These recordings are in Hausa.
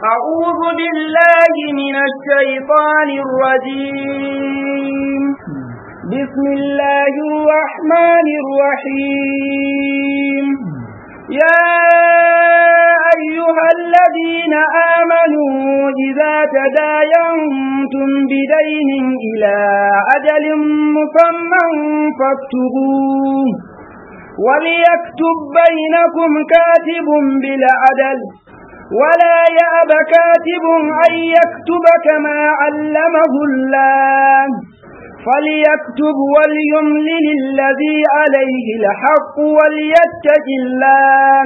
أعوذ بالله من الشيطان الرجيم بسم الله الرحمن الرحيم يا أيها الذين آمنوا إذا تداينتم بدين إلى أجل مسمى فاكتبوه وليكتب بينكم كاتب بالعدل ولا يأب كاتب أن يكتب كما علمه الله فليكتب وليملل الذي عليه الحق وليتق الله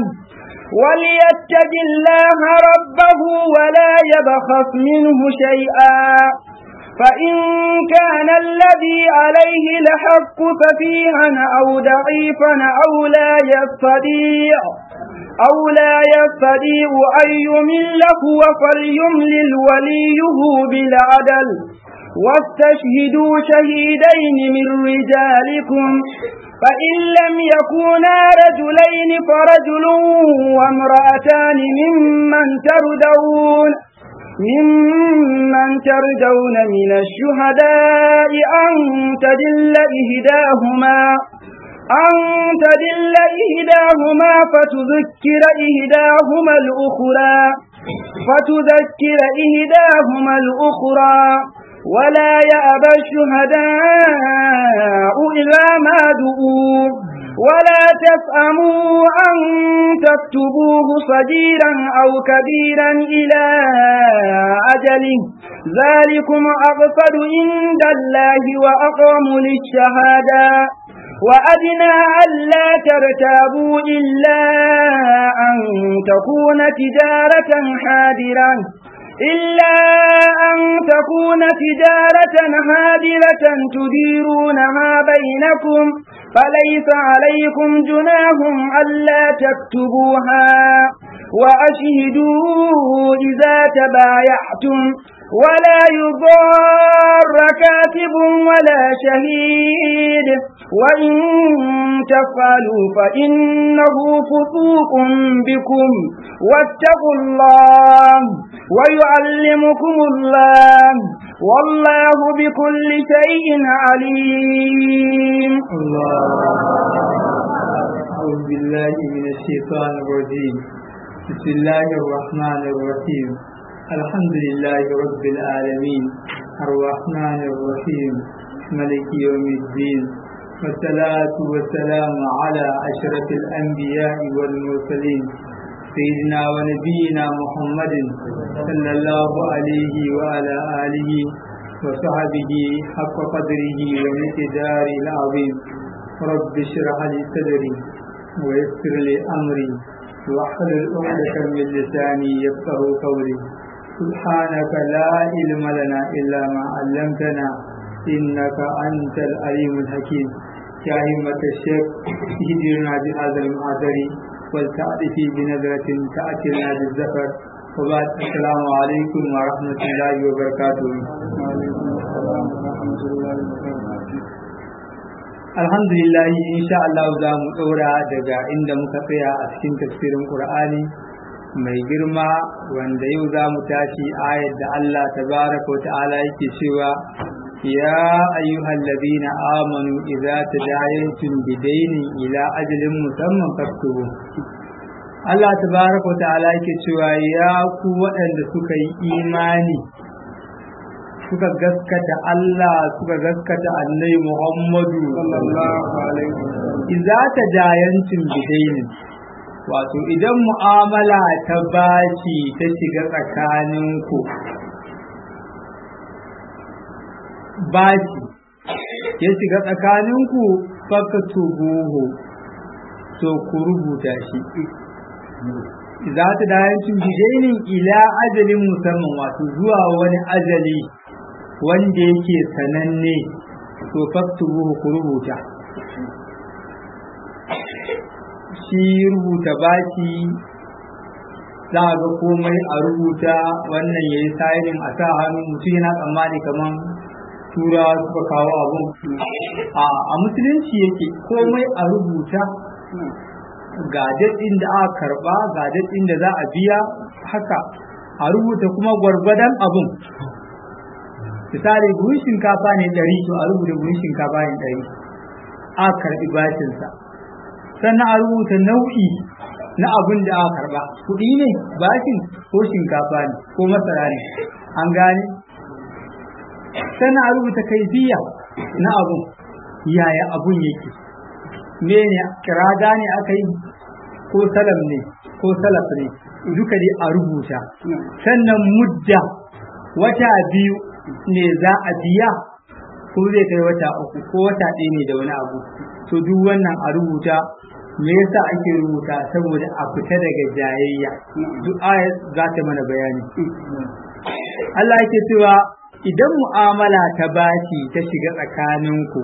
وليتق الله ربه ولا يبخس منه شيئا فإن كان الذي عليه الحق سفيها أو ضعيفا أو لا يستطيع أو لا يستطيع أن يمل هو فليملل وليه بالعدل واستشهدوا شهيدين من رجالكم فإن لم يكونا رجلين فرجل وامرأتان ممن تردون ممن تردون من الشهداء أن تدل إهداهما أن تدل إهداهما فتذكر إهداهما الأخرى فتذكر إهداهما الأخرى ولا يأبى الشهداء إذا ما دؤوا ولا تفأموا أن تكتبوه صغيرا أو كبيرا إلى أجله ذلكم أقصد عند الله وأقوم للشهادة وأدنى ألا ترتابوا إلا أن تكون تجارة حادرا إلا أن تكون تجارة هادرة تديرونها بينكم فليس عليكم جناح ألا تكتبوها وأشهدوا إذا تبايعتم ولا يضار كاتب ولا شهيد وإن تفعلوا فإنه فسوق بكم واتقوا الله ويعلمكم الله والله بكل شيء عليم الله أعوذ بالله من الشيطان الرجيم بسم الله الرحمن الرحيم الحمد لله رب العالمين الرحمن الرحيم ملك يوم الدين والصلاة والسلام على أشرف الأنبياء والمرسلين سيدنا ونبينا محمد صلى الله عليه وعلى آله وصحبه حق قدره ومقداره العظيم رب اشرح لي صدري ويسر لي أمري واحلل عقدة من لساني يفقه قولي سبحانك لا علم لنا إلا ما علمتنا إنك أنت العليم الحكيم يا همة الشيخ اهدنا بهذا المعذر ولتعرفي بنظرة تأتينا بالزفر وبعد السلام عليكم ورحمة الله وبركاته Alhamdulillah insha Allah za mu ɗora daga inda muka tsaya a cikin tafsirin Qur'ani mai girma wanda yau za mu tashi ayar da Allah tabaraka wa ta'ala yake cewa ya ayyuhal ladina amanu idza tadayantum bidaynin ila ajalin musamman faktubu Allah tabaraka wa ta'ala yake cewa ya ku waɗanda suka yi imani suka gaskata Allah suka gaskata annai Muhammadu sallallahu alaihi wasallam idza tadayantum bidaynin wato idan mu'amala ta bashi ta shiga tsakaninku bashi ya shiga tsakaninku faka tubuhu to ku rubuta shi za ta dayancin bidainin ila ajalin musamman wato zuwa wani ajali wanda yake sananne to faktubuhu ku rubuta shi rubuta baki za a ga komai a rubuta wannan ya yi sayanin a sa hannu mutum yana tsammani kamar turawa suka kawo abun a musulunci yake komai a rubuta ga daɗin da aka karɓa ga daɗin da za a biya haka a rubuta kuma gwargwadon abun misali buhun shinkafa ne ɗari to a rubuta buhun shinkafa ne ɗari a karɓi bashinsa sannan a rubuta nau'i na abin da aka karɓa kuɗi ne bashin ko shinkafa ne ko masara ne an gane sannan a rubuta kaifiya na abun yaya abun yake mene kirada ne aka yi ko salam ne ko salaf ne duka dai a rubuta sannan mudda wata biyu ne za a biya ko zai kai wata uku ko wata ɗaya ne da wani abu to duk wannan a rubuta me yasa ake rubuta saboda a fita daga jayayya duk ayat za ta mana bayani Allah yake cewa idan mu'amala ta bashi ta shiga tsakaninku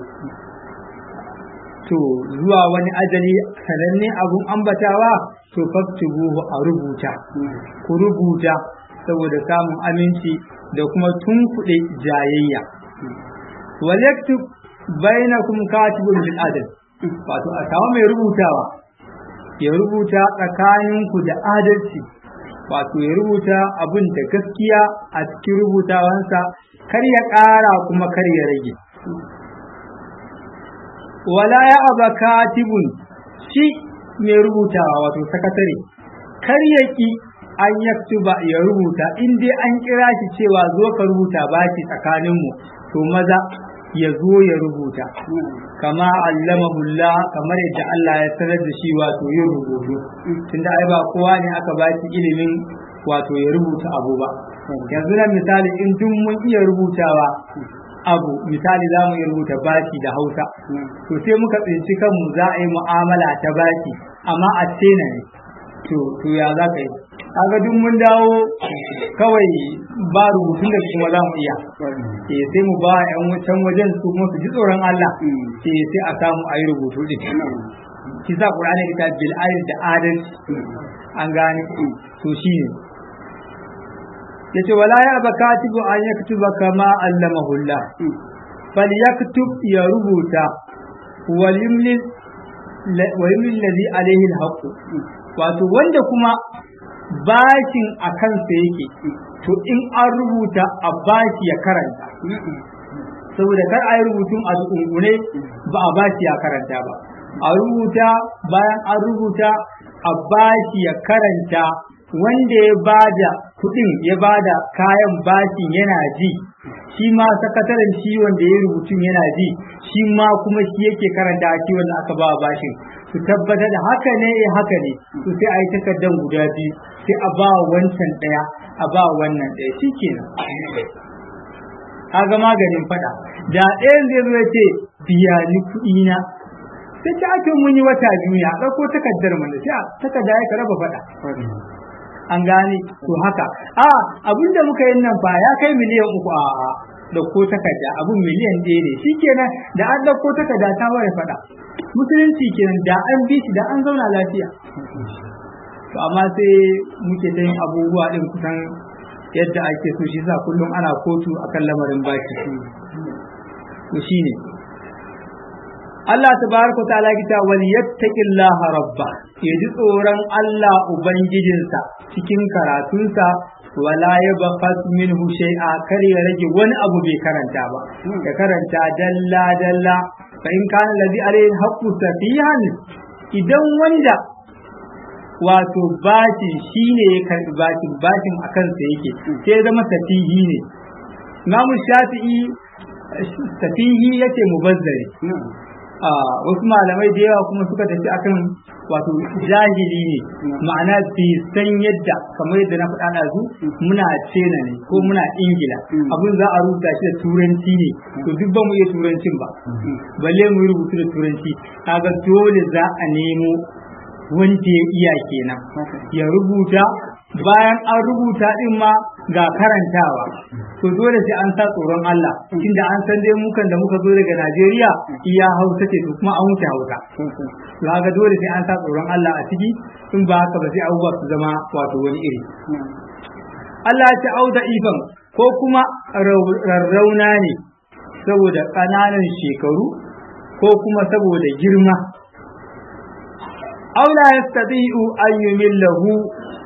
to zuwa wani ajali sananne abun ambatawa to faktubuhu a rubuta ku rubuta saboda samun aminci da kuma tunkuɗe jayayya wal yaktub bainakum katibun bil adl wato a samu mai rubutawa ya rubuta tsakaninku da adalci wato ya rubuta abin da gaskiya a cikin rubutawansa kar ya ƙara kuma kar ya rage wala ya aba katibun shi mai rubutawa wato sakatare kar ya ki an yaktuba ya rubuta in dai an kira shi cewa zo ka rubuta baki tsakaninmu to maza ya zo ya rubuta kama allamahu Allah kamar yadda Allah ya sanar da shi wato yin rubutu tunda ai ba kowa ne aka ba shi ilimin wato ya rubuta abu ba yanzu na misali in duk mun iya rubutawa abu misali za mu iya rubuta baki da hausa to sai muka tsinci kanmu za a yi mu'amala ta baki amma a tena ne to to ya za ka yi kaga duk mun dawo kawai ba rubutun da kuma za mu iya eh sai mu ba yan wutan wajen su kuma su ji tsoron Allah eh sai a samu a yi rubutu din kisa Qur'ani ta bil da adalci an gane to shine yace wala ya ba katibu an yaktuba kama allamahu Allah fal yaktub ya rubuta walimlil walimlil ladhi alaihi alhaq wato wanda kuma bashin a kansa yake to in an rubuta a bashi ya karanta saboda kar a yi rubutun a tsungune ba a bashi ya karanta ba a rubuta bayan an rubuta a bashi ya karanta wanda ya bada kudin ya bada kayan bashin yana ji shi ma sakataren shi wanda ya rubutun yana ji shi ma kuma shi yake karanta shi wanda aka ba bashin su tabbatar da haka ne eh haka ne to sai a yi takardar guda biyu sai a ba wancan daya a ba wannan daya shi kenan kaga maganin fada da ɗayan zai zo ya ce biya ni kuɗi na sai ta ake mun yi wata biyu ya ɗauko takardar mana sai a takarda ya ka raba fada an gane to haka a abinda muka yi nan fa ya kai miliyan uku a dauko takarda abun miliyan ɗaya ne shikenan da an dauko takarda ta ware fada musulunci kenan da an bi shi da an zauna lafiya to amma sai muke ta yin abubuwa din kusan yadda ake so shi sa kullum ana kotu akan lamarin baki to shine Allah tabaraka wa ta'ala kita wal yattaqillaha rabba ya ji tsoron Allah ubangijinsa cikin karatunsa wala ya bafas minhu shay'a kar ya rage wani abu bai karanta ba ya karanta dalla dalla fa in kana ladhi alayhi haqqu safihan idan wanda wato bashin shine ya karbi bashin bashin akan sa yake sai zama safihi ne Imam Shafi'i safihi yace mubazzari wasu malamai da yawa kuma suka tafi akan wato jahili ne ma'ana bai san yadda kamar yadda na faɗa ɗazu muna cena ne ko muna ingila abin za a rubuta shi da turanci ne to duk ba mu iya turancin ba balle mu yi rubutu da turanci kaga dole za a nemo wanda ya iya kenan ya rubuta bayan an rubuta din ma ga karantawa to dole sai an sa tsoron Allah inda an san dai mukan da muka zo daga Najeriya iya Hausa ce to kuma an wuce Hausa to haka dole sai an sa tsoron Allah a ciki in ba haka ba sai abubuwa su zama wato wani iri Allah ya ce auda ifan ko kuma rarrauna ne saboda ƙananan shekaru ko kuma saboda girma aula yastati'u an yumillahu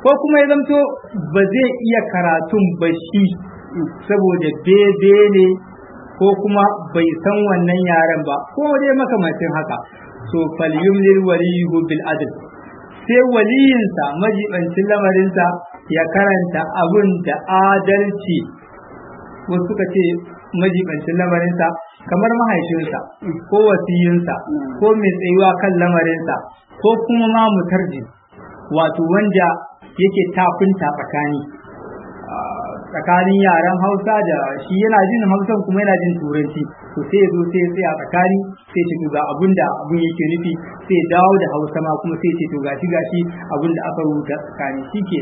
ko kuma ya zamto ba zai iya karatun ba shi saboda bebe ne ko kuma bai san wannan yaren ba ko dai makamancin haka to falyumlil waliyuhu bil adl sai waliyinsa majibancin lamarinsa ya karanta abun da adalci wasu suka ce majibancin lamarinsa kamar mahaifinsa ko wasiyinsa ko mai tsayuwa kan lamarinsa ko kuma ma mutarji wato wanda yake tafinta tsakani tsakanin yaren hausa da shi yana jin hausan kuma yana jin turanci to sai ya zo sai ya tsaya tsakani sai ce to ga abun da abun yake nufi sai ya dawo da hausa ma kuma sai ce to gashi gashi abun da aka rubuta tsakani shi ke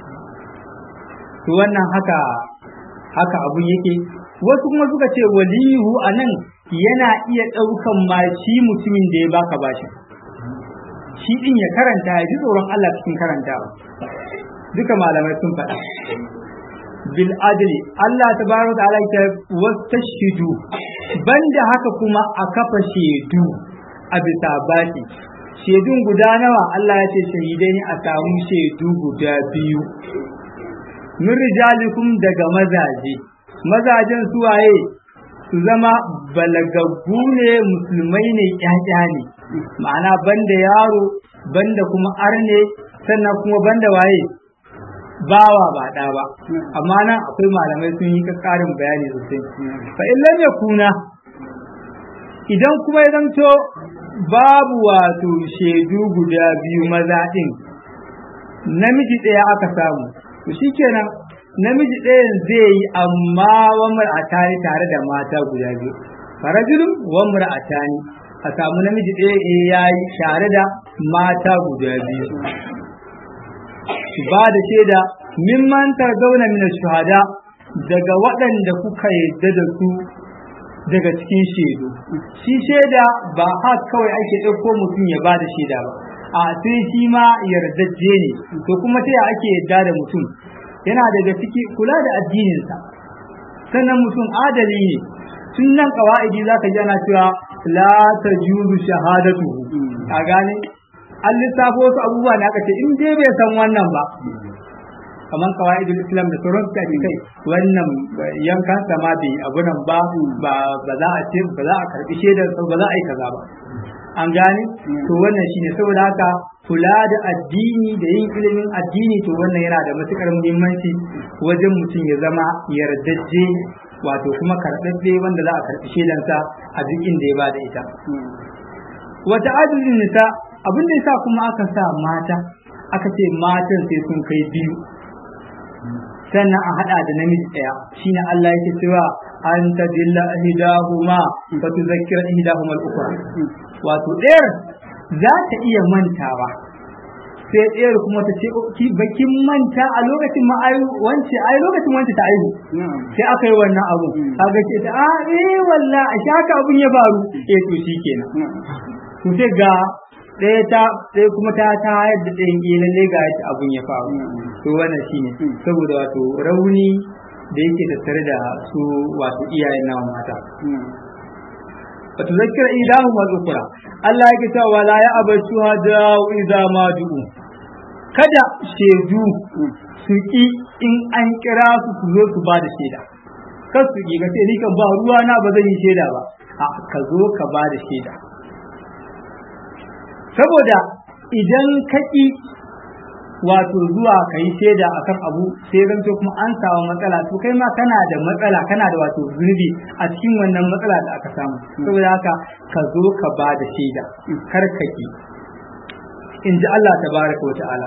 to wannan haka haka abun yake wasu kuma suka ce waliyu a nan yana iya ɗaukan ma shi mutumin da ya baka bashi shi ɗin ya karanta ya ji tsoron Allah cikin karantawa duka malamai sun faɗa bil adli Allah tabaraka wa ta'ala ya wastashidu banda haka kuma a kafa shedu a bisa baki shedun guda nawa Allah ya ce shahidai ne a samu shedu guda biyu min rijalikum daga mazaje mazajen suwaye su zama balagaggu ne musulmai ne ƴaƴa ne ma'ana banda yaro banda kuma arne sannan kuma banda waye bawa ba ɗa ba amma nan akwai malamai sun yi ƙarin bayani sosai fa in lam yakuna idan kuma ya zanto babu wato shaidu guda biyu maza ɗin namiji ɗaya aka samu to shikenan namiji ɗayan zai yi amma wa mar'atani tare da mata guda biyu farajulun wa mar'atani a samu namiji ɗaya ya yi tare da mata guda biyu su ba da shaida mimman tarzauna min shuhada daga waɗanda kuka yadda da su daga cikin shaidu shi shaida ba haka kawai ake ɗauko mutum ya ba da shaida ba a sai shi ma yardajje ne to kuma ta ake yadda da mutum yana daga ciki kula da addininsa sannan mutum adali ne tun nan kawa'idi za ka ji ana cewa la ta juzu shahadatu a gane an lissafo wasu abubuwa da aka ce in dai bai san wannan ba kamar kawaidul islam da sauran suka ce kai wannan yankan sama bai abu nan ba ba za a ce ba za a karbi shaidar ba za a yi kaza ba an gane to wannan shine saboda haka kula da addini da yin ilimin addini to wannan yana da matukar muhimmanci wajen mutum ya zama yardajje wato kuma karɓaɓɓe wanda za a karɓi shaidansa a duk inda ya ba da ita wata adadin nisa abin da yasa kuma aka sa mata aka ce matan sai sun kai biyu sannan a hada da namiji daya shine Allah yake cewa an tadilla ihdahuma fa tuzakkira ihdahuma al-ukhra wato ɗayar za ta iya mantawa sai ɗayar kuma ta ce ki bakin manta a lokacin ma ai wance ai lokacin wance ta aihu sai aka yi wannan abu kaga ce ta a eh walla a shaka abun ya faru eh to shikenan to sai ga ɗaya ta ɗaya kuma ta ta yadda ɗayan ƙi lalle ga yadda abun ya faru to wannan shine saboda wato rauni da yake tattare da su wato iyayen nawa mata wato zakira idahu ma zukura Allah yake cewa wala ya abatu hada idza ma du'u kada shedu su ki in an kira su su zo su ba da shaida kar su ki ga sai ni kan ba ruwa na ba zan yi shaida ba a ka zo ka ba da shaida saboda idan ka ƙi wato zuwa ka yi shaida a kan abu sai zanto kuma an samu matsala to kai ma kana da matsala kana da wato zunubi a cikin wannan matsala da aka samu saboda haka ka zo ka ba da shaida kar ka ƙi in ji Allah tabaraka wa ta'ala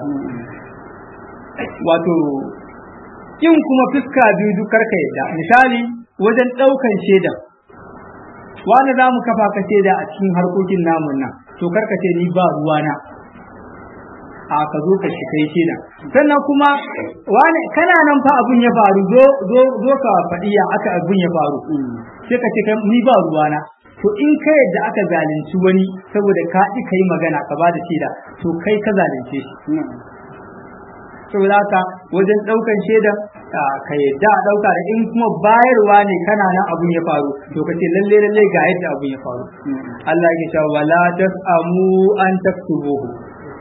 wato in kuma fuska biyu duk karka yadda misali wajen ɗaukan shaida wani za mu kafa ka shaida a cikin harkokin namun nan to karka ce ni ba ruwana a ka zo ka kai shaida sannan kuma wani kana nan fa abun ya faru zo zo zo ka faɗi ya aka abun ya faru sai ka ce ni ba ruwana to in ka yadda aka zalunci wani saboda ka ƙi ka yi magana ka ba da shaida to kai ka zalunce shi saboda haka wajen ɗaukan shaida ka yadda a ɗauka da in kuma bayarwa ne kana nan abun ya faru to ka ce lalle lalle ga yadda abun ya faru Allah ya ce wala tasamu an taktubuhu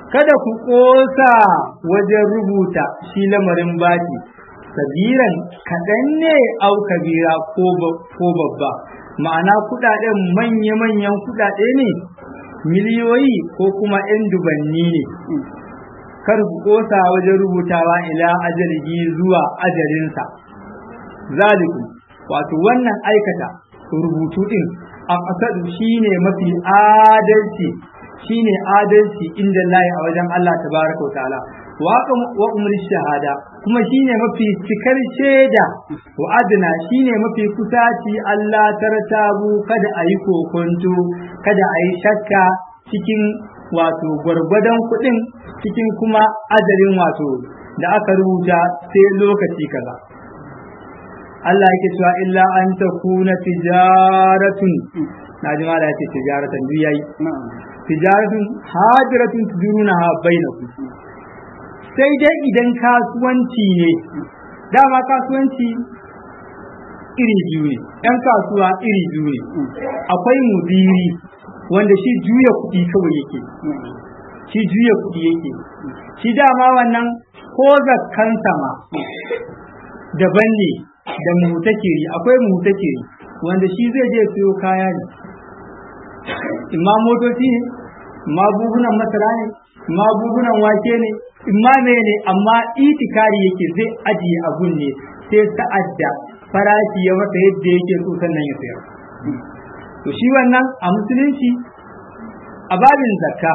kada ku ƙosa wajen rubuta shi lamarin baki sabiran kaɗan ne au kabira ko babba ma'ana kuɗaɗen manya-manyan kuɗaɗe ne miliyoyi ko kuma 'yan dubanni ne kar ku ƙosa wajen rubutawa ila ajalihi zuwa ajalinsa zalikum wato wannan aikata rubutu ɗin a ƙasar shine mafi adalci shine adalci inda layi a wajen Allah tabaraka wa ta'ala wa umar shahada kuma shine mafi cikar shaida wa adna shine mafi kusaci Allah tartabu kada a yi kokonto kada a yi shakka cikin wato gwargwadon kuɗin cikin kuma ajalin wato da aka rubuta sai lokaci kaza Allah yake cewa illa an takuna tijaratun na ji mala yace tijaratan duk yayi tijaratun hajiratun tudurunaha bainakum sai dai idan kasuwanci ne dama kasuwanci iri biyu ne ɗan kasuwa iri biyu ne akwai mudiri wanda shi juya kuɗi kawai yake shi juya kuɗi yake shi dama wannan ko zakkan sama daban ne da mutakiri akwai mutakiri wanda shi zai je siyo kaya ne imma motoci ne imma buhunan masara ne imma buhunan wake ne imma ne amma itikari yake zai ajiye abun ne sai sa'adda farashi ya masa yadda yake so sannan ya sayar to shi wannan a musulunci a babin zakka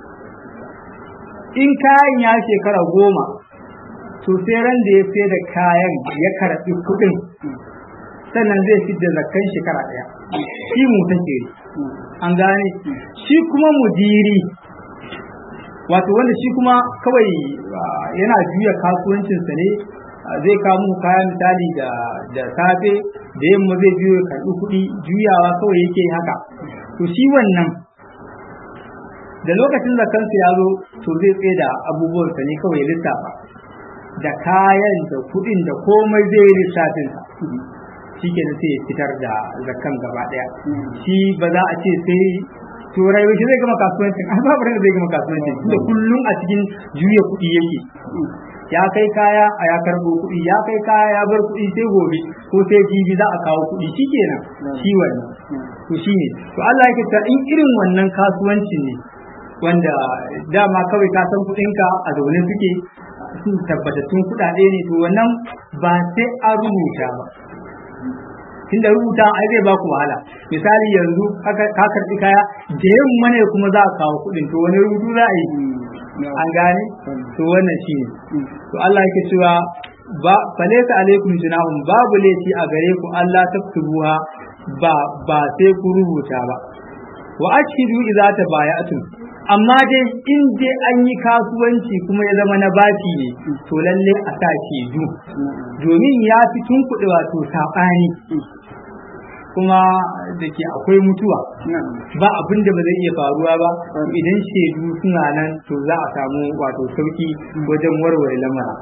in kayan ya shekara goma to sai ran da ya sai da kayan ya karɓi kuɗin sannan zai fi da zakkan shekara ɗaya shi mu take an gane shi kuma mudiri wato wanda shi kuma kawai yana juya kasuwancinsa ne zai kawo kaya misali da da safe da yamma zai biyo ya karɓi kuɗi juyawa kawai yake haka to shi wannan da lokacin zakansu ya zo to zai tsaye da abubuwansa ne kawai ya lissafa da kayan da kuɗin da komai zai yi lissafinsa shi ke sai ya fitar da zakan gaba ɗaya shi ba za a ce sai turai shi zai gama kasuwancin an babu da zai gama kasuwancin da kullum a cikin juya kuɗi yake ya kai kaya a ya karɓo kuɗi ya kai kaya ya bar kuɗi sai gobe ko sai jibi za a kawo kuɗi shi kenan shi wannan to shi ne to Allah yake ta in irin wannan kasuwancin ne wanda dama kawai ka san kuɗinka a zaune suke su tabbatattun kuɗaɗe ne to wannan ba sai an rubuta ba tunda rubuta ai zai baku wahala misali yanzu ka karɓi kaya da yamma ne kuma za a kawo kuɗin to wani rubutu za a yi an gane to wannan shi ne to Allah yake cewa ba falaita alaikum junahum babu laifi a gare ku Allah taktubuha ba ba sai ku rubuta ba wa ashhidu idza tabaya'tum amma dai in dai an yi kasuwanci kuma ya zama na baki ne to lalle a sa du domin ya fi tunkuɗe wato saɓani kuma da ke akwai mutuwa ba abin da ba zai iya faruwa ba idan shaidu suna nan to za a samu wato sauki wajen warware lamara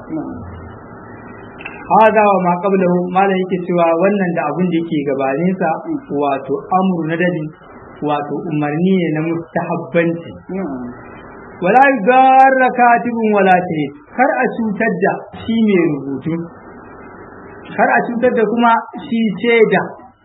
haza wa ma qablahu malam yake cewa wannan da abin da yake gabaninsa wato amru na dadi wato umarni ne na mustahabbanci wala yudarra katibun wala shahid kar a cutar da shi mai rubutu kar a cutar da kuma shi shaida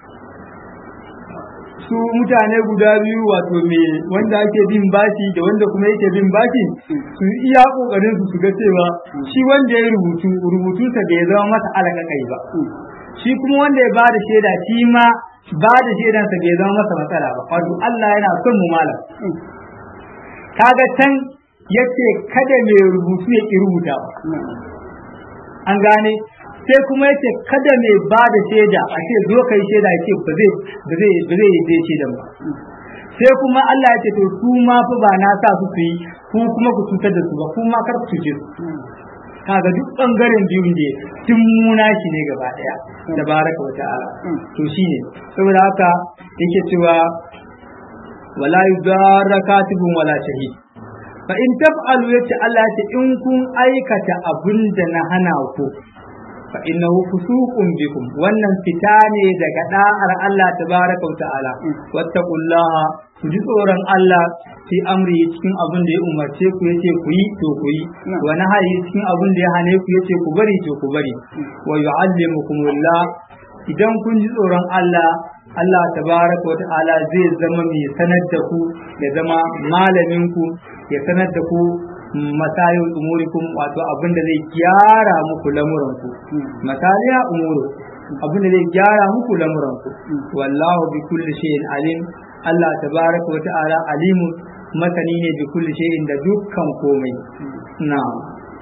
su mutane guda biyu wato me wanda ake bin bashi da wanda kuma yake bin bashi su iya kokarin su su ga cewa shi wanda ya rubutu rubutunsa bai zama masa alƙaƙai ba shi kuma wanda ya bada shaida shi ma ba da shaidansa bai zama masa matsala ba wato Allah yana son mu malam kaga can yace kada mai rubutu ya ki rubuta ba an gane sai kuma yace kada mai ba da shaida a ce zo kai shaida ya ce ba zai ba zai ba zai yi shaidan ba sai kuma Allah ya ce to su ma fa ba na sa su yi ku kuma ku cutar da su ba ku ma kar ku cuce su kaga duk bangaren biyun ne tun muna shi ne gaba daya tabaraka wa ta'ala to shine saboda haka yake cewa wala yudarra katibun wala shahid fa in taf'alu yace Allah ya ce in kun aikata abin da na hana ku fa innahu fusuqun bikum wannan fita ne daga da'ar Allah tabaraka wa ta'ala wattaqullaha ku ji tsoron Allah fi amri cikin abin da ya umarce ku yace ku yi to ku yi wa nahayi cikin abin da ya hane ku yace ku bari to ku bari wa yu'allimukumullah idan kun ji tsoron Allah Allah tabaraka wa ta'ala zai zama mai sanar da ku ya zama malamin ku ya sanar da ku masayin umurikum wato abin da zai gyara muku lamuranku masaliya umuru abin da zai gyara muku lamuranku wallahu bi kulli shay'in alim Allah tabaraka wa ta'ala alimu masani ne bi kulli shay'in da dukkan komai na'am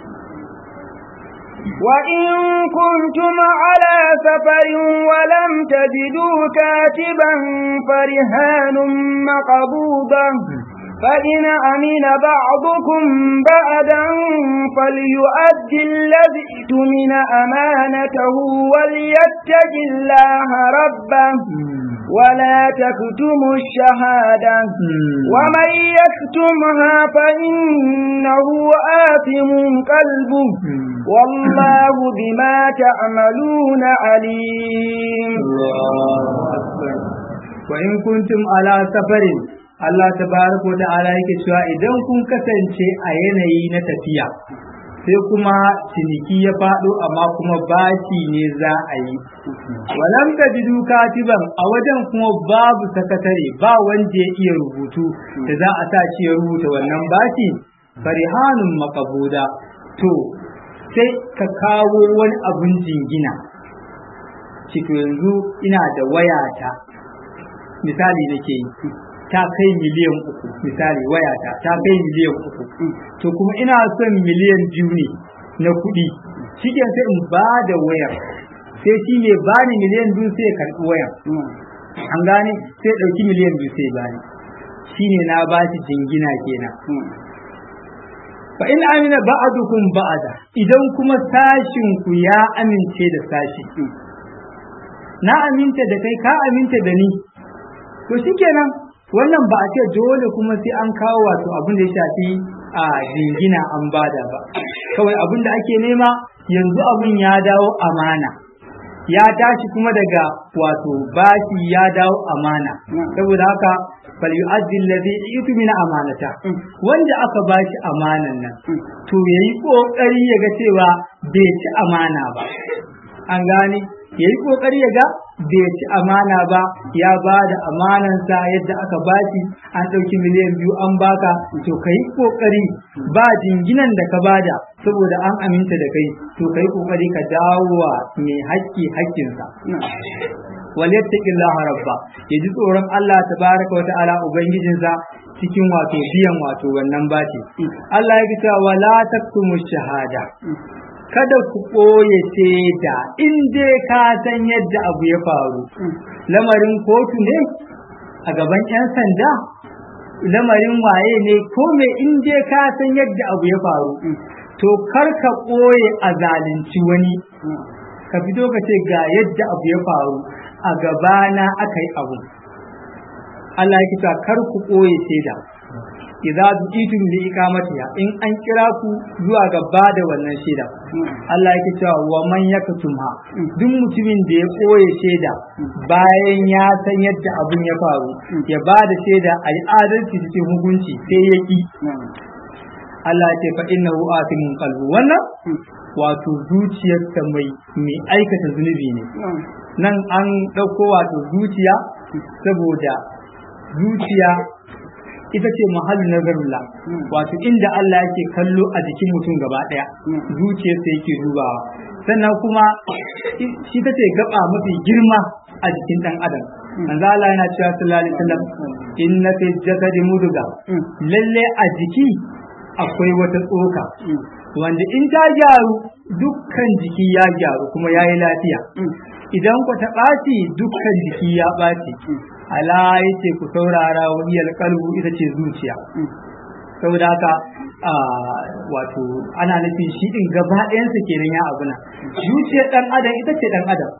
وإن كنتم على سفر ولم تجدوا كاتبا فرهان مقبوضة فإن أمن بعضكم بعدا فليؤد الذي اؤتمن أمانته وليتق الله ربه ولا تكتموا الشهادة ومن يكتمها فإنه آثم قلبه والله بما تعملون عليم الله أكبر وإن كنتم على سفر Allah tabaraka wa ta'ala yake cewa idan kun kasance a yanayi na tafiya sai kuma ciniki ya faɗo amma kuma bashi ne za a yi walam tajidu katiban a wajen kuma babu sakatare ba wanda ya iya rubutu da za a sa shi ya rubuta wannan bashi farihanun makabuda to sai ka kawo wani abun jingina cito yanzu ina da wayata misali nake yi ta kai miliyan uku misali wayata ta kai miliyan uku to kuma ina son miliyan biyu ne na kuɗi shi sai in ba da wayar sai shi ne ba ni miliyan biyu sai karɓi wayar an gane sai ɗauki miliyan biyu sai bani shi ne na ba shi jingina kenan fa in amina ba'adukum ba'ada idan kuma sashin ku ya amince da sashi na aminta da kai ka aminta da ni to shikenan wannan ba a ce dole kuma sai an kawo wato abin da ya shafi a jingina an bada ba kawai abin da ake nema yanzu abin ya dawo amana ya tashi kuma daga wato bashi ya dawo amana saboda haka fal yu'addi alladhi itu min amanata wanda aka bashi amanan nan to yayi kokari ya ga cewa bai ci amana ba an gane yayi kokari ya ga bai ci amana ba ya ba da amanansa yadda aka bashi an ɗauki miliyan biyu an baka to ka yi ƙoƙari ba jinginan da ka bada saboda an aminta da kai to ka yi ƙoƙari ka dawo wa mai haƙƙi haƙƙinsa wal yattaqillaha rabba ya ji tsoron Allah tabaraka wa ta'ala ubangijinsa cikin wato biyan wato wannan bashi Allah ya ce wala taktumu shahada kada ku ɓoye shaida in dai ka san yadda abu ya faru lamarin kotu ne a gaban 'yan sanda lamarin waye ne ko me in dai ka san yadda abu ya faru to kar ka ɓoye a zalunci wani ka fito ka ce ga yadda abu ya faru a gabana aka yi abu Allah ya kita kar ku ɓoye shaida idza du'itum li iqamatiha in an kira ku zuwa ga bada wannan shaida Allah yake cewa wa man yaktumha duk mutumin da ya koye shaida bayan ya san yadda abun ya faru ya bada shaida a yi adalci cikin hukunci sai ya ki Allah ya ce fa innahu atimun qalbu wannan wato zuciyarsa mai mai aikata zunubi ne nan an ɗauko wato zuciya saboda zuciya ita ce mahallin nazarullah wato inda Allah yake kallo a jikin mutum gaba daya zuciyarsa yake dubawa sannan kuma shi ta ce gaba mafi girma a jikin dan adam manzo Allah yana cewa sallallahu alaihi wasallam inna fi jasadi muduga lalle a jiki akwai wata tsoka wanda in ta gyaru dukkan jiki ya gyaru kuma ya yi lafiya idan ku ta ɓaci dukkan jiki ya ɓaci ala yace ku saurara wahiyar kalbu ita ce zuciya saboda haka wato ana nufin shi din gaba ɗayansa kenan ya abuna zuciyar ɗan adam ita ce ɗan adam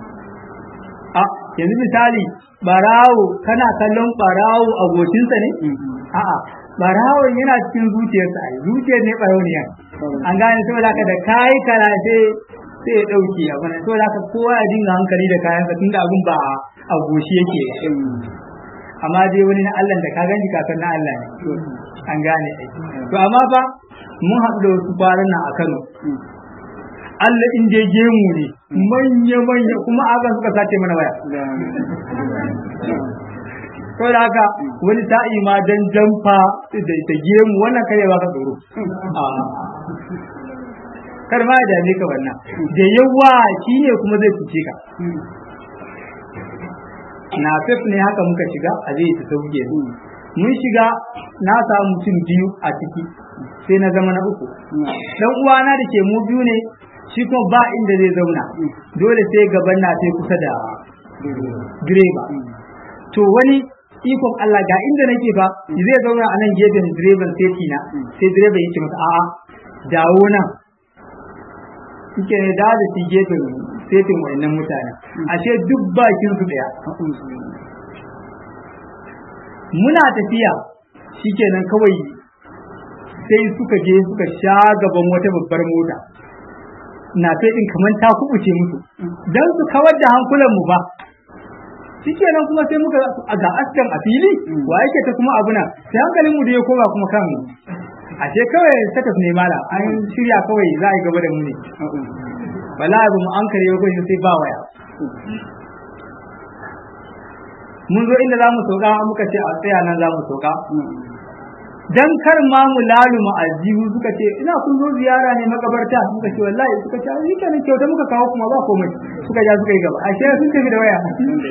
a yanzu misali barawo kana kallon barawo abokinsa ne a'a barawon yana cikin zuciyarsa ai zuciyar ne barauniya an gane saboda haka da kai karace sai ya dauke a bana to da kowa ya dinga hankali da kayan tun da abun ba a goshi yake amma dai wani na Allah da ka gani ka san na Allah ne an gane to amma fa mun haɗu da wasu kwanan nan a Kano Allah in dai gemu ne manya manya kuma akan suka sace mana waya ko da haka wani sa'i ma dan jamfa da gemu wannan kare ba ka tsoro kar ma ya dame ka wannan da yawa shine kuma zai cuce ka na fef ne haka muka shiga a zai ta sauke mun shiga na samu mutum biyu a ciki sai na zama na uku dan uwana da ke mu biyu ne shi kuma ba inda zai zauna dole sai gaban na sai kusa da direba to wani ikon Allah ga inda nake fa zai zauna a nan gefen direban sai na sai direba yake masa a'a dawo nan suke ne da da shi gefen setin wayannan mutane ashe duk bakin su daya muna tafiya shikenan kawai sai suka je suka sha gaban wata babbar mota na din kamar ta kubuce musu dan su kawar da hankulan mu ba shikenan kuma sai muka ga askan a fili wa yake ta kuma abuna sai hankalin mu da ya koma kuma kan ashe kawai sakas ne mala an shirya kawai za a yi gaba da mu ne bala ba mu an kare ko sai ba waya mun zo inda za mu sauka muka ce a tsaya nan za mu sauka dan kar ma mu laluma aljihu suka ce ina kun zo ziyara ne makabarta suka ce wallahi suka ce ni kenan kyauta muka kawo kuma ba komai suka ja suka yi gaba ashe sun tafi da waya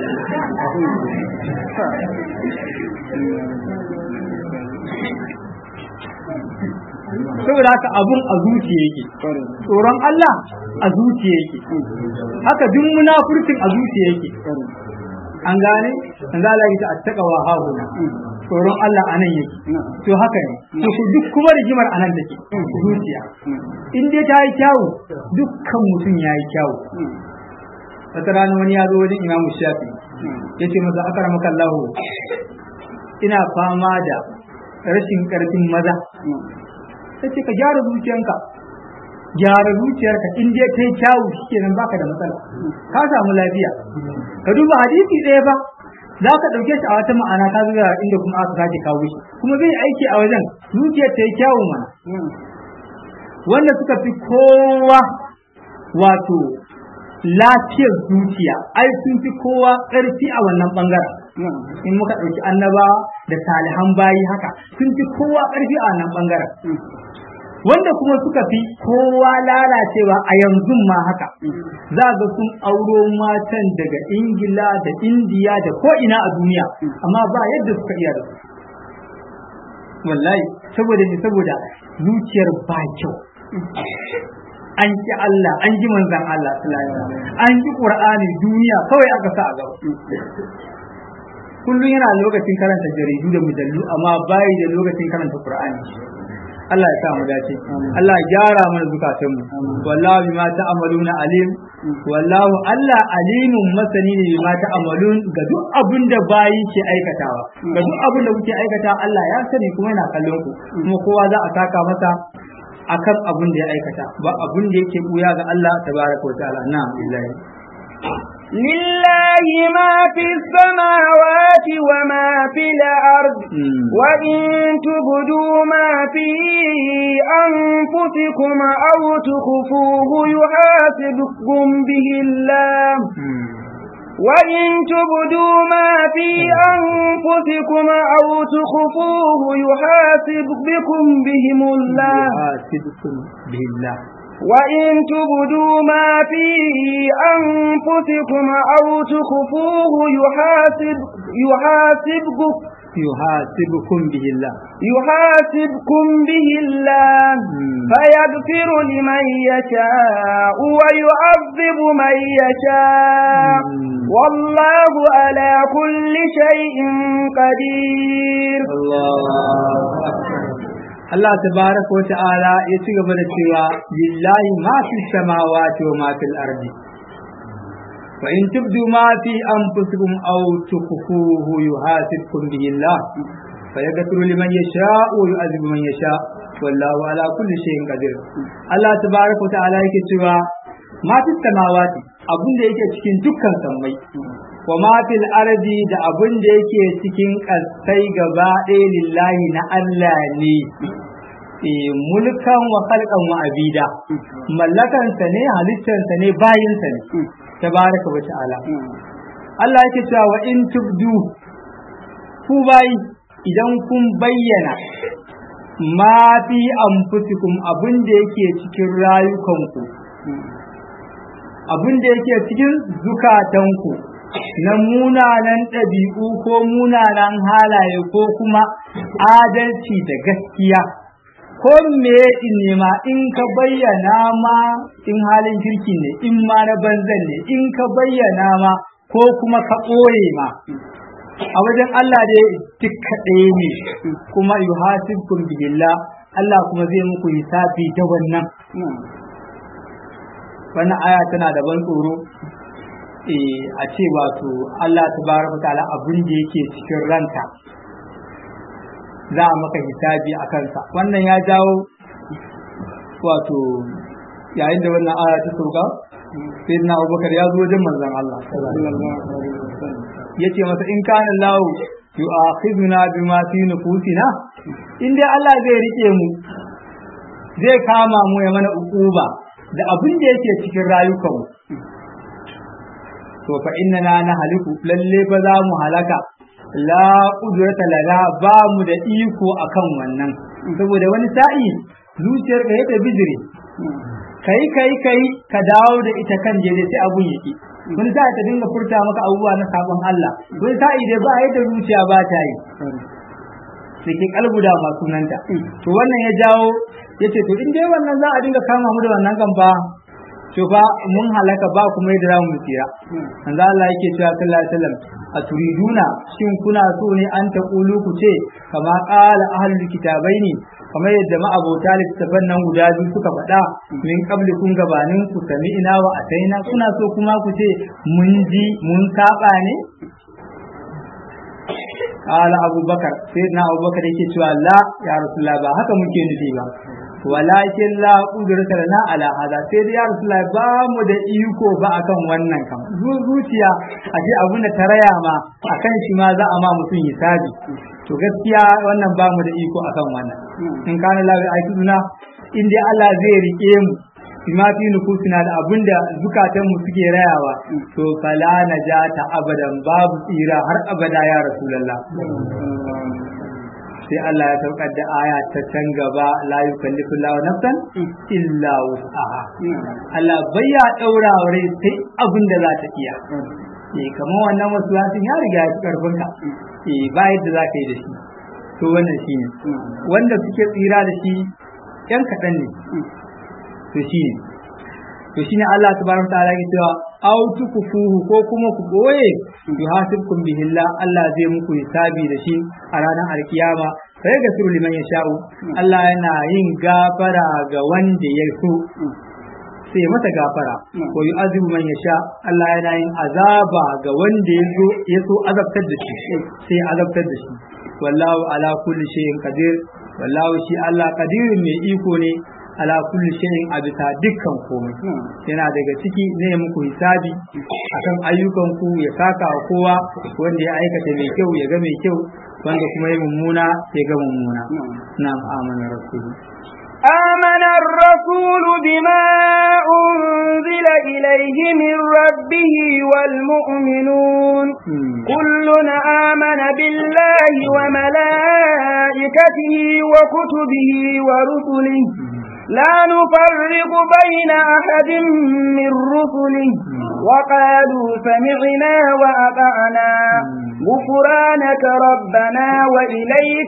saboda haka abun a zuciya yake tsoron Allah a zuciya yake haka duk munafurcin a zuciya yake an gane an ga Allah ta attaqwa hauna tsoron Allah anan yake to haka ne to duk kuma rigimar anan take zuciya in dai ta yi kyawu dukkan mutum ya yi kyawu wata rana wani ya zo wajen imamu shafi ya ce masa akara maka Allah ina fama da rashin karfin maza sai ce ka gyara zuciyanka gyara zuciyarka in dai kai kyawu shikenan baka da matsala ka samu lafiya ka duba hadisi ɗaya ba za ka ɗauke shi a wata ma'ana ka zuwa inda kuma aka sake kawo shi kuma zai aiki a wajen zuciyar ta yi kyawu mana wanda suka fi kowa wato lafiyar zuciya ai sun fi kowa ƙarfi a wannan ɓangaren in muka ɗauki annaba da salihan bayi haka sun fi kowa ƙarfi a wannan ɓangaren wanda kuma suka fi kowa lalacewa a yanzu ma haka za ga sun auro matan daga ingila da indiya da ko'ina a duniya amma ba yadda suka iya da su wallahi saboda ne saboda zuciyar ba kyau an ki Allah an ji manzan Allah an ji Qur'ani duniya kawai aka sa a gaba kullum yana lokacin karanta jaridu da mujallu amma bai da lokacin karanta Qur'ani Allah ya sa mu dace Allah ya gyara mana zukatan mu wallahu bima ta'maluna alim wallahu Allah alimun masani ne bima ta'malun ga duk abin da bayi ke aikatawa ga duk abin da kuke aikata Allah ya sani kuma yana kallon ku kuma kowa za a saka masa akan abin da ya aikata ba abin da yake buya ga Allah tabaraka wa ta'ala na'am billahi لله ما في السماوات وما في الأرض وإن تبدوا ما في أنفسكم أو تخفوه يحاسبكم به الله وإن تبدوا ما في أنفسكم أو تخفوه يحاسب بكم بهم الله يحاسبكم به الله وإن تبدوا ما في أنفسكم أو تخفوه يحاسب يحاسبكم يحاسبكم به الله يحاسبكم به الله فيغفر لمن يشاء ويعذب من يشاء والله على كل شيء قدير الله Allah tabaraka wa ta'ala ya ci gaba da cewa lillahi ma fi samawati wa ma fil ardi fa in tubdu ma fi anfusikum aw tukhfuhu yuhasibkum bihi Allah fa yaghfiru liman yasha wa yu'adhibu man yasha wallahu ala kulli shay'in qadir Allah tabaraka wa ta'ala yake cewa ma fi samawati abin da yake cikin dukkan sammai wa ma fil ardi da abin da yake cikin kasai gaba ɗaya lillahi na Allah ne mulkan wa khalqan wa abida mallakansa ne halittansa ne bayinsa ne tabaraka wa ta'ala Allah yake cewa wa in tubdu ku bayi idan kun bayyana ma fi anfusikum abin da yake cikin rayukanku abin da yake cikin zukatanku na munanan ɗabi'u ko munanan halaye ko kuma adalci da gaskiya ko me in nema in ka bayyana ma in halin kirki ne in ma na banzan ne in ka bayyana ma ko kuma ka ɓoye ma a wajen Allah dai duk ɗaya ne kuma yuhasibkum billah Allah kuma zai muku hisabi da wannan wannan aya tana da ban tsoro a ce wato Allah tabaraka ta'ala abin da yake cikin ranka za a maka hisabi a kansa wannan ya jawo wato yayin da wannan aya ta sauka sai na abubakar ya zo wajen manzon Allah ya ce masa in kana Allah yu'akhiduna bima fi nufusina in dai Allah zai rike mu zai kama mu ya mana ukuba da abin da yake cikin rayukanmu to fa innana na haliku lalle ba za mu halaka la qudrata lana ba mu da iko akan wannan saboda wani sa'i zuciyar ka yadda bijire kai kai kai ka dawo da ita kan jere sai abun yake wani sa'i ta dinga furta maka abubuwa na sabon Allah wani sa'i dai ba yadda zuciya ba ta yi ke kalbu da masu sunanta to wannan ya jawo yace to in dai wannan za a dinga kama mu da wannan kan fa to fa mun halaka ba kuma yadda za mu tsira manzo Allah yake cewa sallallahu alaihi wasallam a turiduna shin kuna so ne an ta kulu ku ce kama qala ahlul kitabaini kamar yadda ma'abota littafan nan guda biyu suka faɗa min qabli kun gabanin ku sami ina wa ataina kuna so kuma ku ce mun ji mun saba ne Kala Abubakar, sai na Abubakar yake cewa la ya Rasulullah ba haka muke nufi ba. Walakin la kudurta lana ala hada sai dai ya Rasulullah ba mu da iko ba akan wannan kam. Zuciya a ce abin da ta raya ma akan shi ma za a ma mutum hisabi. To gaskiya wannan ba mu da iko akan wannan. In kana la bi aikuna in dai Allah zai rike mu bima fi nufusina da abinda zukatan mu suke rayawa to fala najata abadan babu tsira har abada ya rasulullah sai Allah ya saukar da aya ta can gaba la yukallifu Allahu nafsan illa wus'aha Allah bai ya daura rai sai abin da za ta iya eh kamar wannan wasu ya riga ya fi karfin ka eh ba yadda za ka yi da shi to wannan shine wanda suke tsira da shi yan kaɗan ne to shine to shine Allah tabaraka ta'ala ya cewa aw tukufuhu ko kuma ku boye yuhasibkum bihillah Allah zai muku hisabi da shi a ranar alkiyama sai ga suru liman yasha'u Allah yana yin gafara ga wanda ya so sai masa gafara ko yu'azibu man yasha Allah yana yin azaba ga wanda ya so ya so azabtar da shi sai azabtar da shi wallahu ala kulli shay'in qadir wallahu shi Allah qadirun mai iko ne ala kulli shay'in a bisa dukkan komai yana daga ciki ne muku hisabi akan ayyukan ku ya saka wa kowa wanda ya aikata mai kyau ya ga mai kyau wanda kuma ya mummuna ya ga mummuna na amana rasulu آمن الرسول بما أنزل إليه من ربه والمؤمنون كل آمن بالله وملائكته وكتبه ورسله لا نفرق بين أحد من رسله وقالوا سمعنا وأطعنا غفرانك ربنا وإليك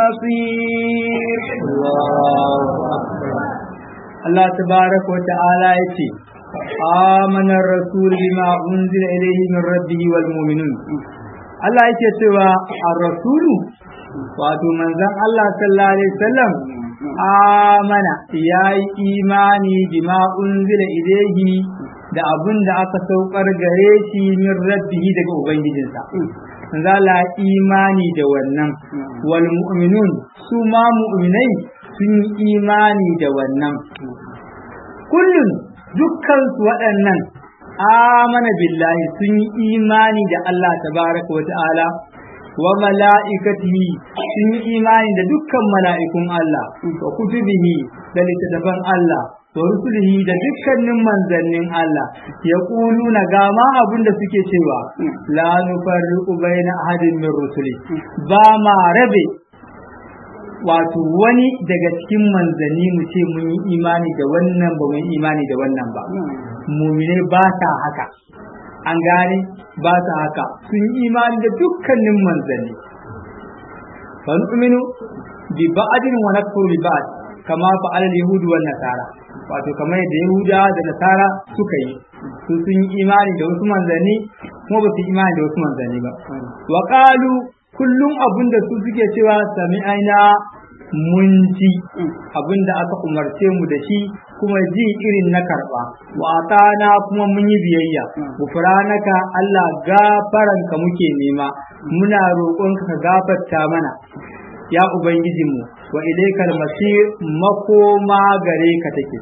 المصير الله أكبر الله تبارك وتعالى يتي آمن الرسول بما أنزل إليه من ربه والمؤمنون Allah yake cewa a rasulu wato manzon Allah sallallahu alaihi wasallam amana ya yi imani bima unzila ilaihi da abin da aka saukar gare shi min rabbihi daga ubangijinsa manzo Allah imani da wannan wal mu'minun su ma mu'minai sun yi imani da wannan kullun dukkan su waɗannan amana billahi sun yi imani da Allah tabaraka wa ta'ala wa mala'ikatihi sun yi imani da dukkan mala'ikun Allah wa kutubihi da littattafan Allah wa rusulihi da dukkanin manzannin Allah ya na ga ma abin da suke cewa la nufarriqu baina ahadin min rusuli ba ma rabe wato wani daga cikin manzanni mu ce mun yi imani da wannan ba mun imani da wannan ba mumine ba ta haka an gane ba ta haka sun yi imani da dukkanin manzanni fa nu'minu bi ba'din wa nakfuru bi ba'd kama fa'ala al-yahud wa nasara wato kamar yadda yahuda da nasara suka yi su sun yi imani da wasu manzanni kuma ba su yi imani da wasu manzanni ba wa qalu kullum abinda su suke cewa sami'aina mun ji abinda aka umarce mu da shi kuma ji irin na karba wa atana kuma mun yi biyayya gufranaka Allah gafaranka muke nema muna roƙonka ka gafarta mana ya ubangijinmu wa ilaikal masir makoma gare ka take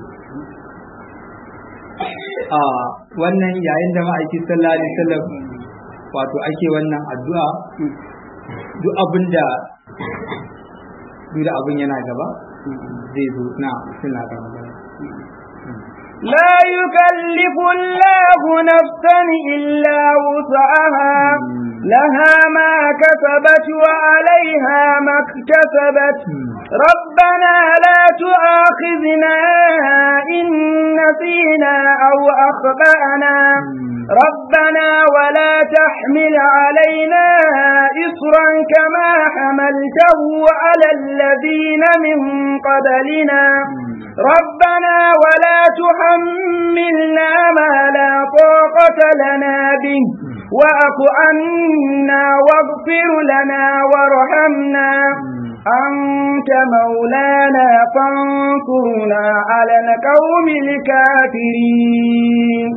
a wannan yayin da ma'aikin sallallahu alaihi wasallam wato ake wannan addu'a duk abinda duk da abin yana gaba zai zo na suna gaba لا يكلف الله نفسا إلا وسعها لها ما كسبت وعليها ما اكتسبت ربنا لا تؤاخذنا إن نسينا أو أخطأنا ربنا ولا تحمل علينا إصرا كما حملته على الذين من قبلنا ربنا ولا تحملنا ما لا طاقة لنا به واعف عنا واغفر لنا وارحمنا أنت مولانا فانصرنا على القوم الكافرين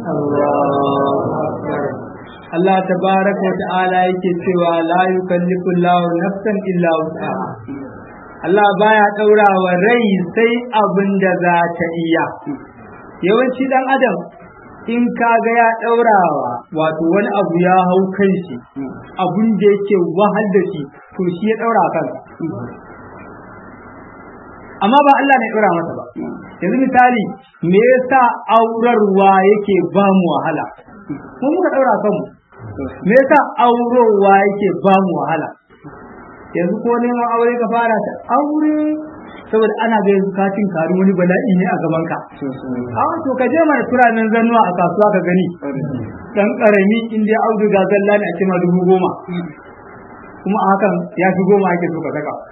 Allah tabaraka wa ta'ala yake cewa la yukallifu Allahu nafsan illa wus'aha Allah baya daura wa rai sai abin da za ta iya yawanci dan adam in kaga ya daurawa wato wani abu ya hau kan shi abin da yake wahal da shi to shi ya daura kansa amma ba Allah ne daura masa ba yanzu misali me yasa aurarwa yake ba mu wahala mu muka daura kanmu me yasa aurowa yake ba mu wahala yanzu ko neman aure ka fara ta aure saboda ana ga yanzu ka cin karu wani bala'i ne a gaban ka a to ka je mana turanin zannuwa a kasuwa ka gani dan karami in dai auduga zalla ne a ce ma dubu goma kuma a hakan ya fi goma ake so ka saka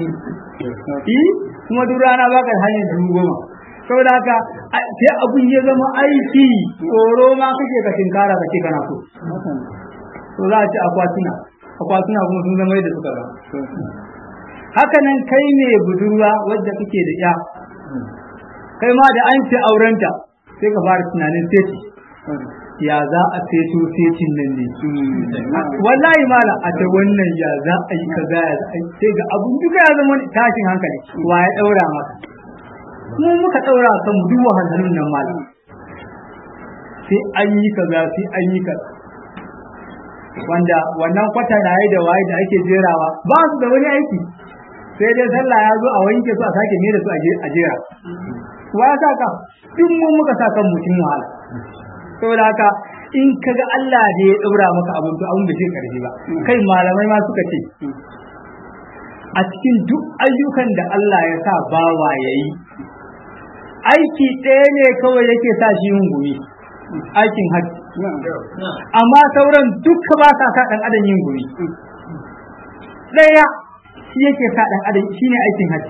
kuma duk rana baka hanyar dubu goma saboda haka sai abun ya zama aiki tsoro ma kake ka tinkara ka ce kana so to za a ci akwatuna akwatuna kuma sun zama yadda suka zama haka nan kai ne budurwa wadda kake da ya kai ma da an ce aurenta sai ka fara tunanin seti ya za a seto setin nan ne wallahi mala a ta wannan ya za a yi kaza ya za a yi sai ga abun duka ya zama tashin hankali wa ya daura maka mu muka daura kan mu duk wahalhalun nan malam sai an yi kaza sai an yi kaza wanda wannan kwata da da waye da ake jerawa ba su da wani aiki sai dai sallah ya zo a wanke su a sake ne da su a jera wa ya sa ka duk mun muka sa kan mutum wahala saboda haka in kaga Allah da ya daura maka abin to abin da zai karfi ba kai malamai ma suka ce a cikin duk ayyukan da Allah ya sa bawa yayi aiki ɗaya ne kawai yake sa shi yin gumi aikin hajji amma sauran duka ba sa sa ɗan adam yin gumi ɗaya shi yake sa ɗan adam shine aikin hajji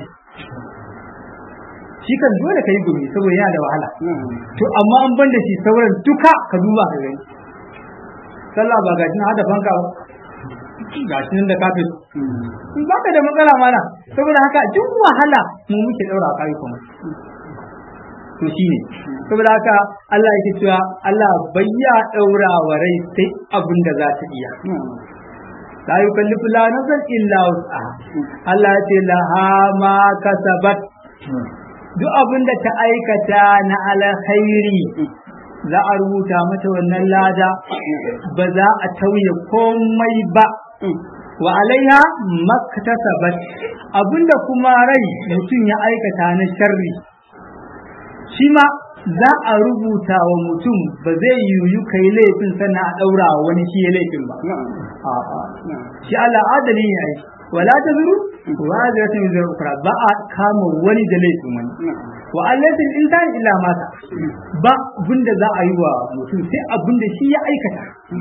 shi kan dole ka yi gumi saboda yana da wahala to amma an ban da shi sauran duka ka duba ka gani sallah ba gashi na hada fanka ba gashi nan da kafin ba ka da matsala mana saboda haka duk wahala mu muke daura kai kuma to shine saboda haka Allah yake cewa Allah bayya daura wa rai sai abin da za ta iya la yukallifu la nafsan illa wus'aha Allah ya ce laha ma kasabat duk abin da ta aikata na alkhairi za a rubuta mata wannan lada ba za a tauye komai ba wa alaiha maktasabat abinda kuma rai mutum ya aikata na sharri shi ma za a rubuta wa mutum ba zai yiwu kai laifin sannan a ɗaura wa wani shi ya laifin ba a'a shi Allah adali ne ai wala ta zuru wa zai ta ukra ba a kama wani da laifin wani wa allatin insan illa mata ba abinda za a yi wa mutum sai abinda shi ya aikata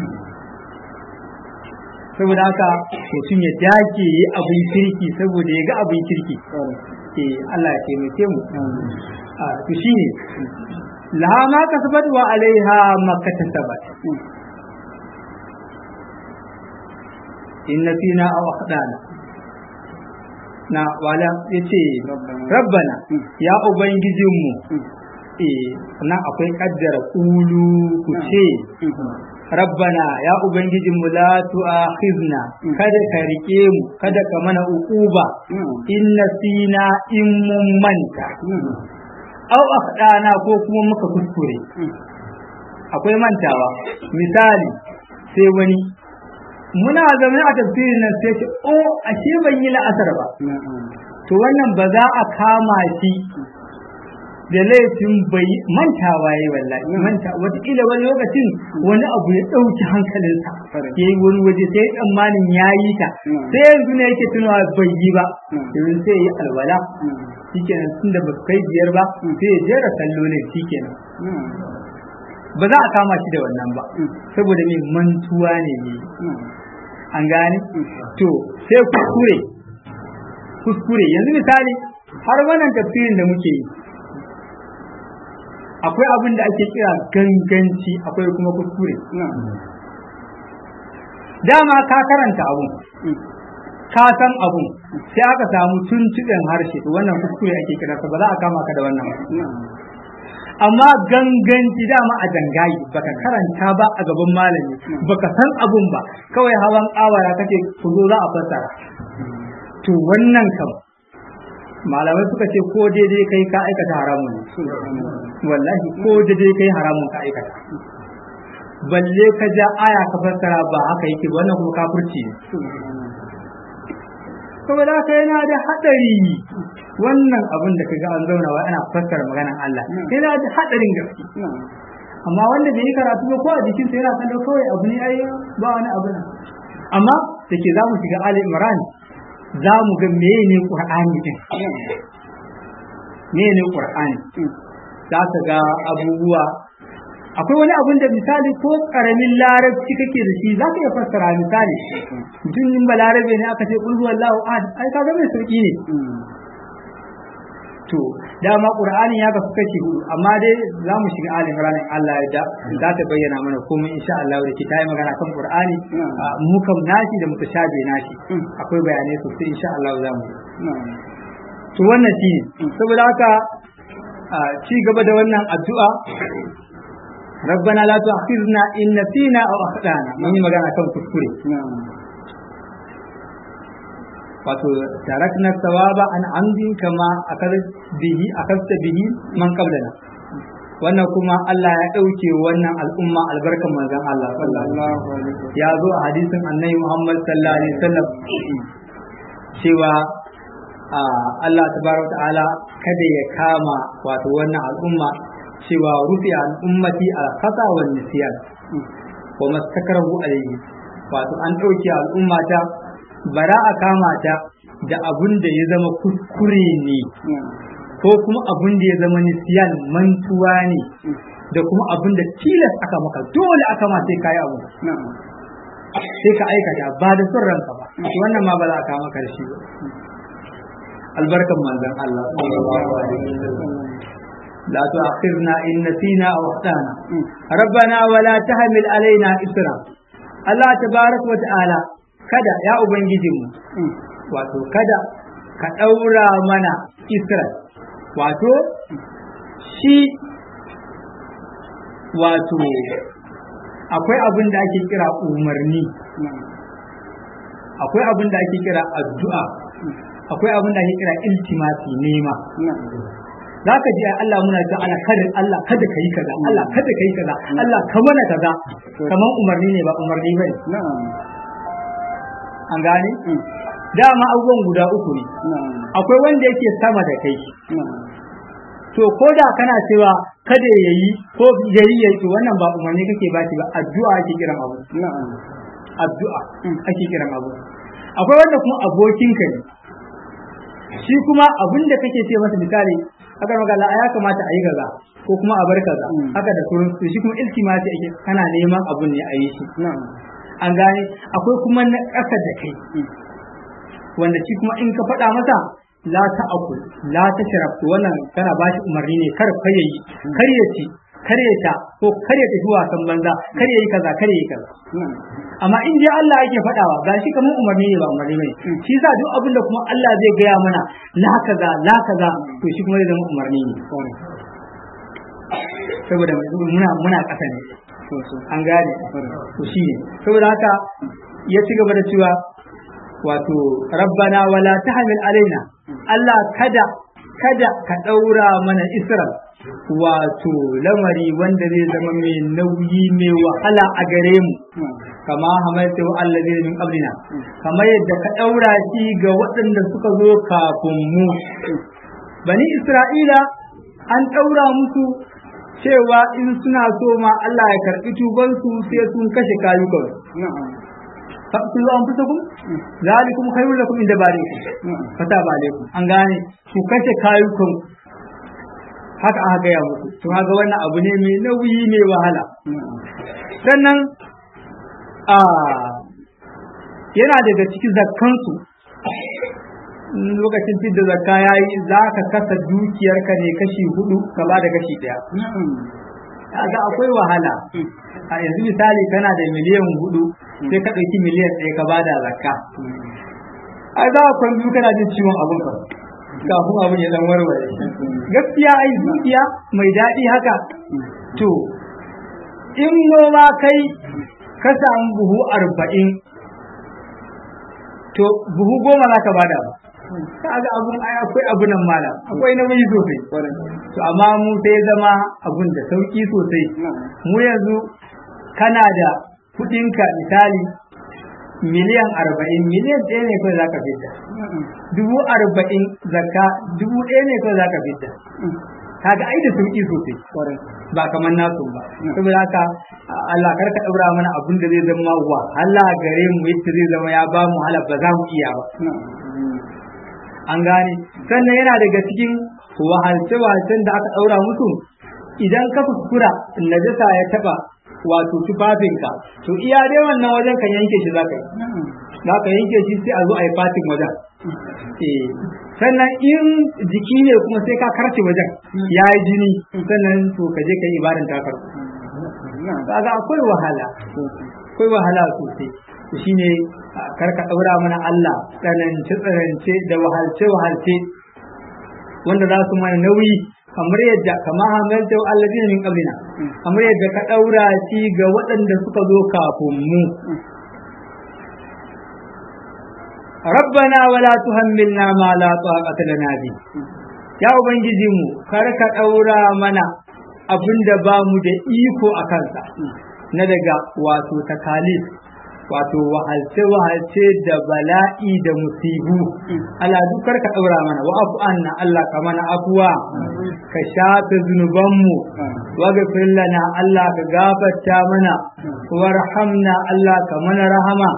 saboda haka mutum ya dake yi abin kirki saboda ya ga abin kirki eh Allah ya taimake mu a to shine laha ma kasabat wa alaiha ma katasabat inna fina aw akhdana na wala yace rabbana ya ubangijinmu eh nan akwai kaddara kulu ku ce rabbana ya ubangijinmu la tu'akhizna kada ka rike mu kada ka mana uquba inna sina in mun manta aw akhdana ko kuma muka kuskure akwai mantawa misali sai wani muna zaune a tafsirin nan sai ce o ashe ban yi la'asar ba to wannan ba za a kama shi da laifin bai mantawa yayi wallahi manta wataƙila wani lokacin wani abu ya ɗauki hankalinsa ya yi wani waje sai tsammanin ya yi ta sai yanzu ne yake tunawa bai yi ba domin sai yi alwala shikenan tun da ba kai biyar ba sai ya jera sallolin shikenan ba za a kama shi da wannan ba saboda mai mantuwa ne ne an gane to sai kuskure kuskure yanzu misali har wannan tafsirin da muke yi akwai abin da ake kira ganganci akwai kuma kuskure dama ka karanta abun ka san abun sai aka samu tuntuɓen harshe to wannan kuskure ake kira ba za a kama ka da wannan amma ganganci dama a dangayi baka karanta ba a gaban malami baka san abun ba kawai hawan awara kake ku zo za a fassara to wannan kam malamai suka ce ko daidai kai ka aikata haramun wallahi ko daidai kai haramun ka aikata balle ka ja aya ka fassara ba haka yake wannan kuma kafirci ne saboda haka yana da hadari wannan abin da kaga an zauna wa ana fassara maganar Allah yana da hadarin gaske amma wanda bai yi karatu ba ko a jikin sa yana kallo kawai abu ne ai ba wani abu nan amma da ke za mu shiga Ali Imran za mu ga meye ne Qur'ani din meye ne Qur'ani za ka ga abubuwa akwai wani abun da misali ko karamin larabci kake da shi za ka iya fassara misali mutum in balarabe ne aka ce kulhu wallahu ahad ai kaga mai sauki ne to dama qur'ani ya kasu kashi hudu amma dai za mu shiga alin ranar Allah ya za ta bayyana mana komai insha Allah da ke ta yi magana kan qur'ani mu kam nashi da muka shabe nashi akwai bayanai sosai insha Allah za mu to wannan shi saboda haka ci gaba da wannan addu'a ربنا لا تؤاخذنا إن نسينا أو أخطأنا من magana kan kuskure wato tarakna sawaba an amdin kama akar bihi akasta bihi man qablana wannan kuma Allah ya ɗauke wannan al'umma albarkan manzon Allah sallallahu alaihi ya zo a hadisin annabi Muhammad sallallahu alaihi wasallam cewa Allah tabaraka ta'ala kada ya kama wato wannan al'umma cewa rufi al'ummati al khata wal nisyan wa mastakarahu alayhi wato an ɗauke al'ummata bara a kama ta da abun da ya zama kuskure ne ko kuma abun da ya zama nisiyan mantuwa ne da kuma abun da tilas aka maka dole aka ma sai kayi abu sai ka aikata ba da son ranka ba wannan ma ba za a kama ka da shi ba albarkan manzon Allah sallallahu alaihi wasallam لا تؤاخذنا إن نسينا أو أخطأنا ربنا ولا تحمل علينا إسرا الله تبارك وتعالى kada ya ubangijinmu wato kada ka ɗaura mana Israel wato shi wato akwai abin da ake kira umarni akwai abin da ake kira addu'a akwai abin da ake kira iltimasi nema zaka ji Allah muna cewa Allah kada Allah kada kai kaza Allah kada kai kaza Allah ka mana kaza kaman umarni ne ba umarni bane na'am an gane Mm. dama abubuwan guda uku ne na'am akwai wanda yake sama da kai na'am to ko da kana cewa kada ya yi ko yayi yayi to wannan ba umarni kake ba shi ba addu'a ake kiran abu na'am addu'a ake kiran abu akwai wanda kuma abokinka ne shi kuma abin da kake ce masa misali aka magana ya kamata a yi kaza ko kuma a bar kaza Mm. haka da sauran to shi kuma iltimati ake kana neman abun ne a yi shi na'am an gane akwai kuma na ƙasa da kai Mm. wanda shi kuma in ka faɗa masa la ta akul la ta sharab to wannan kana ba shi umarni ne kar kar yayi kar ya ci kar ya ta ko kar ya tafi wasan banza kar ya yi kaza kar ya yi kaza na'am amma in dai Allah yake faɗawa ga shi kamar umarni ne ba umarni bane shi yasa duk abin da kuma Allah zai gaya mana la kaza la kaza to shi kuma zai zama umarni ne saboda muna muna ƙasa ne an gane to shi ne saboda haka ya ci gaba da cewa wato rabbana wala tahmil alaina Allah kada kada ka daura mana isran wato lamari wanda zai zama mai nauyi mai wahala a gare mu kama hamalta wa allazina min qablina kama yadda ka daura shi ga waɗanda suka zo kafin mu bani isra'ila an daura musu cewa in suna so ma Allah ya karɓi tubansu sai sun kashe kayukan na'am faqtulu anfusakum zalikum khairul lakum inda barikum na'am fata ba alaikum an gane ku kashe kayukan haka aka gaya muku to kaga wannan abu ne mai nauyi mai wahala na'am sannan a yana daga cikin zakkansu in lokacin fidda zakka ya yi za ka kasa dukiyarka ne kashi hudu ka ba da kashi daya na'am kaga akwai wahala a yanzu misali kana da miliyan hudu sai ka ɗauki miliyan ɗaya ka ba da zakka ai za a kwan biyu kana jin ciwon abin ka kafin abin ya dan warware gaskiya ai dukiya mai daɗi haka to in noma kai ka samu buhu arba'in to buhu goma za ka bada ba kaga abun ai akwai abu nan mala akwai nauyi sosai to amma mu sai zama abun da sauki sosai mu yanzu kana da kudinka misali miliyan arba'in miliyan ɗaya ne kawai zaka fita dubu arba'in zakka dubu ɗaya ne kawai zaka fita kaga ai da sauki sosai ba kamar nasu ba saboda haka Allah kar ka daura mana abin da zai zama wahala gare mu yadda zai zama ya ba mu hala ba za mu iya ba an gane sannan yana daga cikin wahalce-wahalcen da aka ɗaura musu idan ka kuskura najasa ya taɓa wato tufafinka to iya dai wannan wajen kan yanke shi zaka yi zaka yanke shi sai a zo a yi fatin wajen eh sannan in jiki ne kuma sai ka karce wajen ya yi jini sannan to ka je ka yi ibadan takar kaga akwai wahala akwai wahala sosai to shine kar ka daura mana Allah tsanance tsanance da wahalce wahalce wanda za su mana nauyi kamar yadda kama hamalta alladina min qablina kamar yadda ka daura shi ga waɗanda suka zo kafin mu ربنا ولا تحملنا ما لا طاقة لنا به ya ubangiji mu kar ka daura mana abin da ba mu da iko a kansa na daga wato takalif wato wahalce wahalce da bala'i da musibu Allah dukar ka daura mana wa afu anna Allah ka mana afuwa ka shafe zunubanmu wa gafir lana Allah ka gafarta mana warhamna Allah ka mana rahama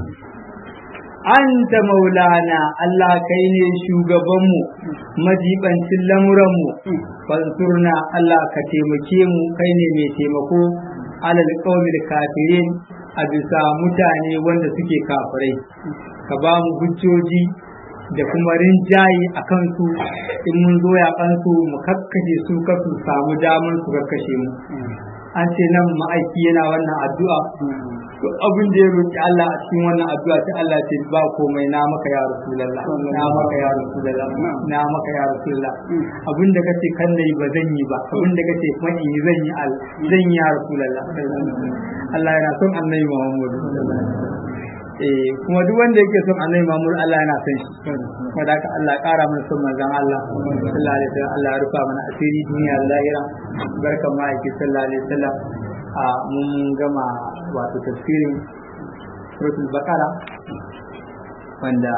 anta maulana Allah kai ne shugabanmu majibancin lamuranmu fansurna Allah ka taimake mu kai ne mai taimako alal qaumil kafirin a bisa mutane wanda suke kafirai ka ba mu hujjoji da kuma rinjaye a kansu in mun zo ya kansu mu kakkashe su kasu samu damar su kakkashe mu an ce nan ma'aiki yana wannan addu'a to abin da ya roki Allah a cikin wannan addu'a ta Allah ce ba komai na maka ya rasulullah na maka ya rasulullah na maka ya rasulullah abin da kace kan nayi ba zan yi ba abin da kace kuma in yi zan yi al zan yi ya rasulullah Allah yana son annabi Muhammad eh kuma duk wanda yake son annabi Muhammad Allah yana son shi kuma da haka Allah ya kara mana son manzon Allah sallallahu alaihi wasallam Allah ya rufa mana asiri duniya da lahira barkan ma yake sallallahu alaihi wasallam a mun gama wato tafsirin suratul baqara wanda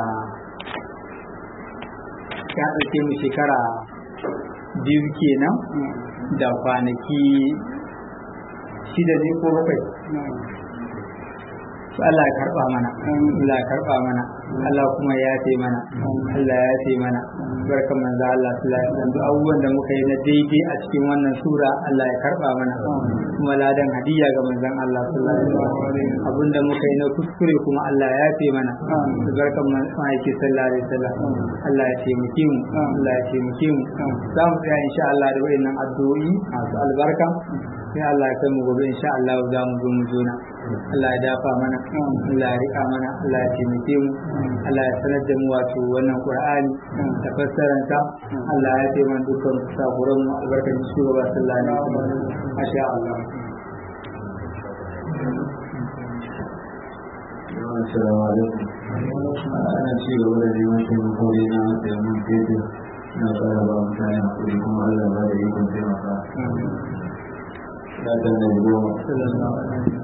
ya ɗauke mu shekara biyu kenan da kwanaki shida ne ko bakwai Allah ya karba mana Allah ya karba mana Allah kuma ya yafe mana Allah ya yafe mana barkan manzo Allah sallallahu alaihi wasallam duk abubuwan da muka yi na daidai a cikin wannan sura Allah ya karba mana kuma ladan hadiya ga manzon Allah sallallahu alaihi wasallam abinda muka yi na kuskure kuma Allah ya yafe mana barkan manzo sallallahu alaihi wasallam Allah ya taimake mu Allah ya taimake mu za mu tsaya insha Allah da wayannan addu'o'i masu albarka sai Allah ya kai mu gobe insha Allah za mu zo mu jona Allah ya dafa mana Allah ya rika mana Allah ya taimake mu Allah ya sanar da mu wato wannan Qur'ani da fassaranta Allah ya taimaka dukkan saburan mu albarkacin shugaba sallallahu alaihi wasallam masha Allah Assalamu alaikum. Ana ci gaba da neman taimako ne na taimakon fetur na tsara ba mutane hakuri kuma Allah ba da ikon taimaka. Ya kan da goma.